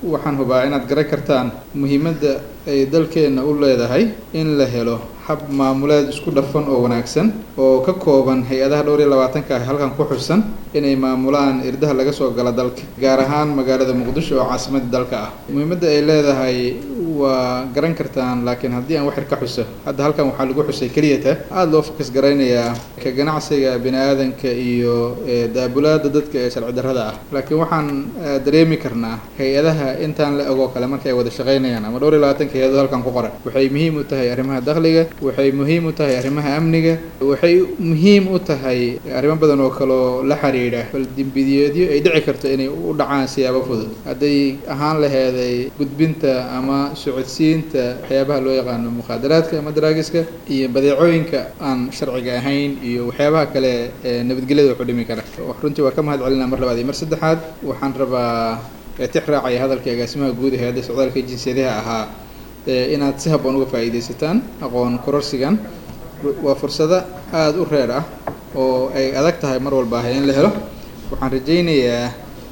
waxaan hubaa inaad garan kartaan muhiimadda ay dalkeenna u leedahay in la helo hab maamuleed isku dhafan oo wanaagsan oo ka kooban hay-adaha dhowr iyo labaatanka ah halkan ku xusan inay maamulaan irdaha laga soo gala dalka gaar ahaan magaalada muqdisho oo caasimadda dalka ah muhiimadda ay leedahay waa garan kartaan laakiin haddii aan wax yar ka xuso hadda halkan waxaa lagu xusay keliyata aada loo fokas garaynayaa ka ganacsiga bini aadanka iyo daabulaada dadka ee sharci darrada ah laakiin waxaan dareemi karnaa hay-adaha intaan la ogoo kale marka ay wada shaqaynayaan ama dhowr iyo labaatanka hay-adoo halkan ku qoran waxay muhiim u tahay arrimaha dakhliga waxay muhiim u tahay arrimaha amniga waxay muhiim u tahay arrimo badan oo kaleo la xiriidha bal dembidiyeedyo ay dhici karto inay u dhacaan siyaabo fudud hadday ahaan laheeday gudbinta ama socodsiinta waxyaabaha loo yaqaano mukhaadaraadka ama daraagiska iyo badeecooyinka aan sharciga ahayn iyo waxyaabaha kale ee nabadgelyada waxu dhimi kara runtii waa ka mahad celinaa mar labaad iyo mar saddexaad waxaan rabaa tix raacaya hadalka agaasimaha guud ee hay-adda socdaalka jinsiyadaha ahaa inaad si habboon uga faa'iidaysataan aqoon kororsigan waa fursado aada u reer ah oo ay adag tahay mar walba ah in la helo waxaan rajaynayaa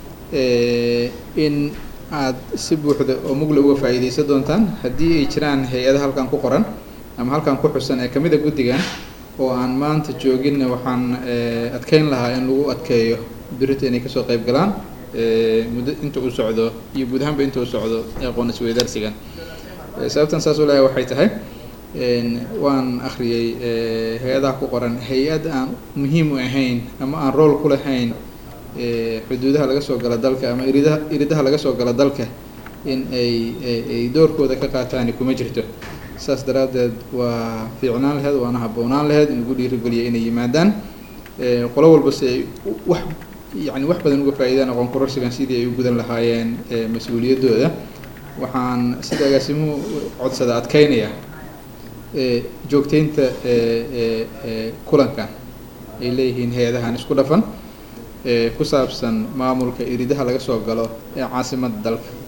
in aad si buuxda oo mugla uga faa'iidaysan doontaan haddii ay jiraan hay-ada halkan ku qoran ama halkan ku xusan ee kamid a guddigan oo aan maanta jooginna waxaan adkeyn lahaa in lagu adkeeyo birita inay kasoo qayb galaan muddo inta uu socdo iyo guud ahaanba inta uu socdo aqoon isweydaarsigan sababtan saas u leeyahay waxay tahay waan akhriyey hay-adaha ku qoran hay-ad aan muhiim u ahayn ama aan rool ku lahayn xuduudaha laga soo gala dalka ama iridaha iridaha laga soo gala dalka in ay ay doorkooda ka qaataani kuma jirto saas daraaddeed waa fiicnaan laheyd waana habboonaan laheyd in lagu dhiirigeliya inay yimaadaan qolo walba si ay wax yacni wax badan uga faa'iidaan aqoon kororsigan sidii ay u gudan lahaayeen mas-uuliyaddooda waxaan sida agaasimuhu codsada adkeynaya joogteynta kulankan ay leeyihiin hay-adahan isku dhafan ku saabsan maamulka iridaha laga soo galo ee caasimadda dalka